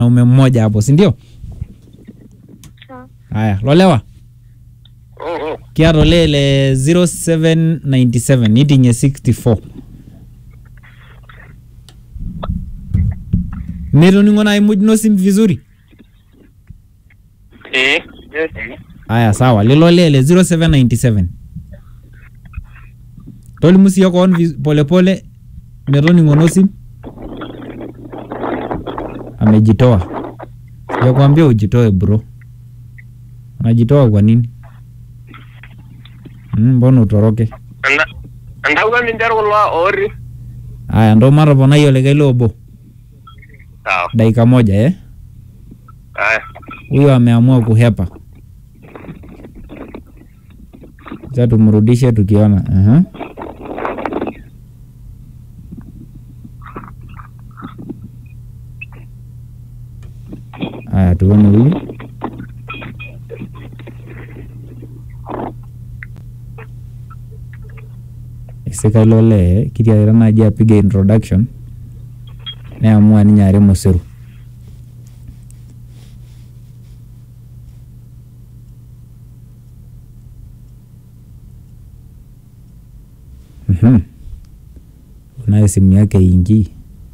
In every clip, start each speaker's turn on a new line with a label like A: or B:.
A: naume mmoja hapo si ndio
B: Sawa.
A: haya lolewa kiata ole le 0797 nitinye 64 metoningo nai muj no sim vizuri
C: Eh.
A: haya sawa lilo lele 0797 tolimu siyo koon vis- polepole metoningo no sim amejitoa sijakwambia ujitoe bro unajitoa kwa nini Mm, mbona utoroke
C: Anda andauka minter kulo ori.
A: haya ndo matoponai olikae lobo
C: Sawa.
A: dakika moja eh
C: Haya.
A: huyo ameamua kuhepa cha tumrudishe tukiona uh haya tuone huyu isika ilo lee kitiakita naaji apiga introduction neamua ninye are mosiru Mhm. Unayo simu yake ingii.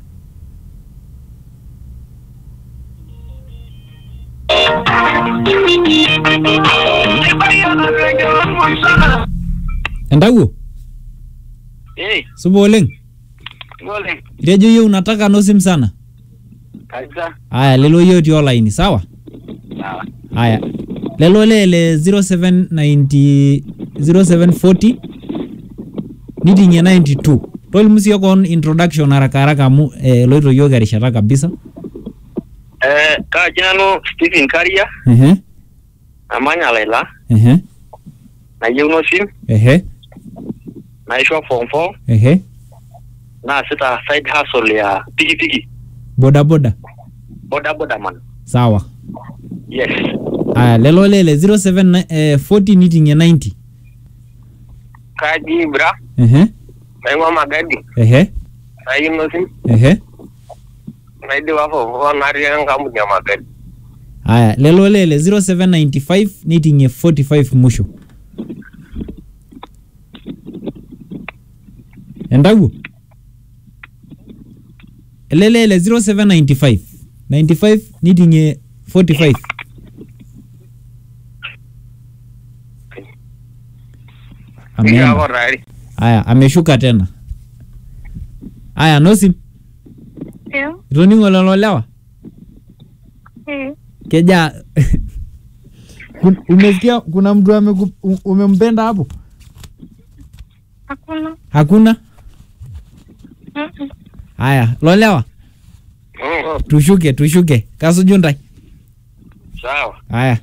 A: Endawuo,
C: Eh.
A: supa oleng.
C: Ngole.
A: Itejo yie unataka no sim sana.
C: Kabisa.
A: Aya, lelo yie otii olaini, sawa?
C: Sawa.
A: Aya. Lelo lele 0790 0740 nitingie 92. Tolimu siyo koon introduction haraka haraka amu eh, eloito yiok erishata kabisa.
C: Eh, kaji nanu Stephen Karia,
A: Ehe,
C: namanya Laila,
A: ehe,
C: nayieu nosim,
A: ehe,
C: naisho form 4,
A: ehe.
C: naasita side hustle ya pikipiki,
A: Boda boda.
C: boda boda man.
A: Sawa.
C: Yes.
A: Aya, lelo lele 07 eh, 40 nitingie 90.
C: Kaji bra,
A: Ehe,
C: naing'ua magadi,
A: ehe,
C: nayieu nosim,
A: ehe.
C: naidipa form 4 natii enkampuni ya magadi.
A: Aya, lelo lele 0795 nitingie 45 musho. Endawuo? Lelele 0795 95 nitingie 45. Ameenda.
C: Niko tayari.
A: Aya, ameshuka tena. Aya, nosim.
B: Ndio.
A: Itoningo lelo lewa?
B: Eh.
A: Keja Kun- umesikia kuna mtu ameku- u- umempenda hapo?
B: Hakuna.
A: Hakuna?
B: Mm-mm.
A: Haya, lolewa,
C: Mm.
A: tushuke tushuke. Kasuju ntai.
C: Sawa.
A: Haya.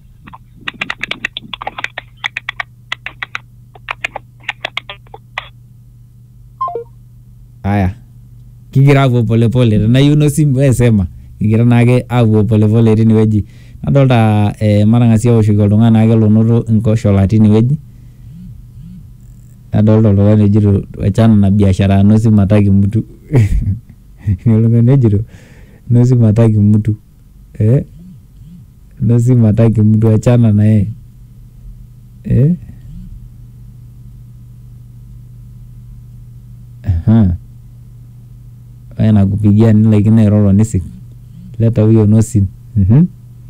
A: Haya. Kigira apuo polepole tenayieu no simu we sema kigira naake apuo polepole tinewueji nadolta eh, matang'asi aoshoki oltung'ani naake lonoto nkoshola tinewueji nadolta oltung'ani ojito wachana na biashara ya no simu hataki mtu oltung'ani ojito no simu hataki mtu eh? no simu hataki mtu achana na yeye eh? Aha. Wewe nakupigia nilaikino airoro nisik leta huyo no simu Mhm.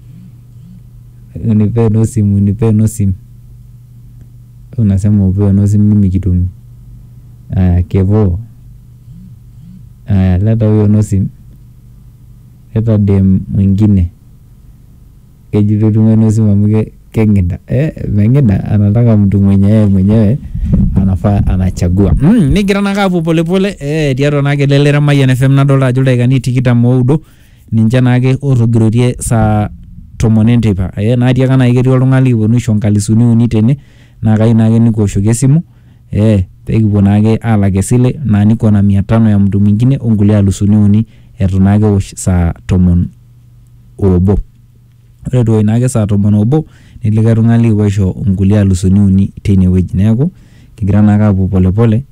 A: unipee no simu unipee no simu unasema upewe no simu mimi kitumi aya kevo aya leta huyo no simu leta dem mwingine kejito tume no simu amu ke- keng'ida eh, meng'ida anataka mtu mwenye yeye mwenyewe anafaa anachagua mm, nigira nake apuo polepole eh, tiatua naake lelere Mayian FM nadolta ajo ildaikani tikitam oudo ninche naake otogirotie saa tomon enteipa eh, naatiaka nai ketii oltung'ani likiponu aisho nkalisuni uni tene naa kayieu naake nikiwoshoki esimu eh, pekipuo naake alak esile naa niko na mia tano ya mtu mwingine onkulie alusuni uni etu naake ewosh saa tomon obo ore duo naake saa tomon obo nilikae tung'ani likipuo aisho nkulie alusuni uni teine wueji neeku kigira naake apuo polepole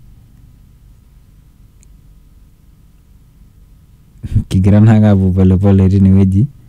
A: kigira naake apuo polepole tine wueji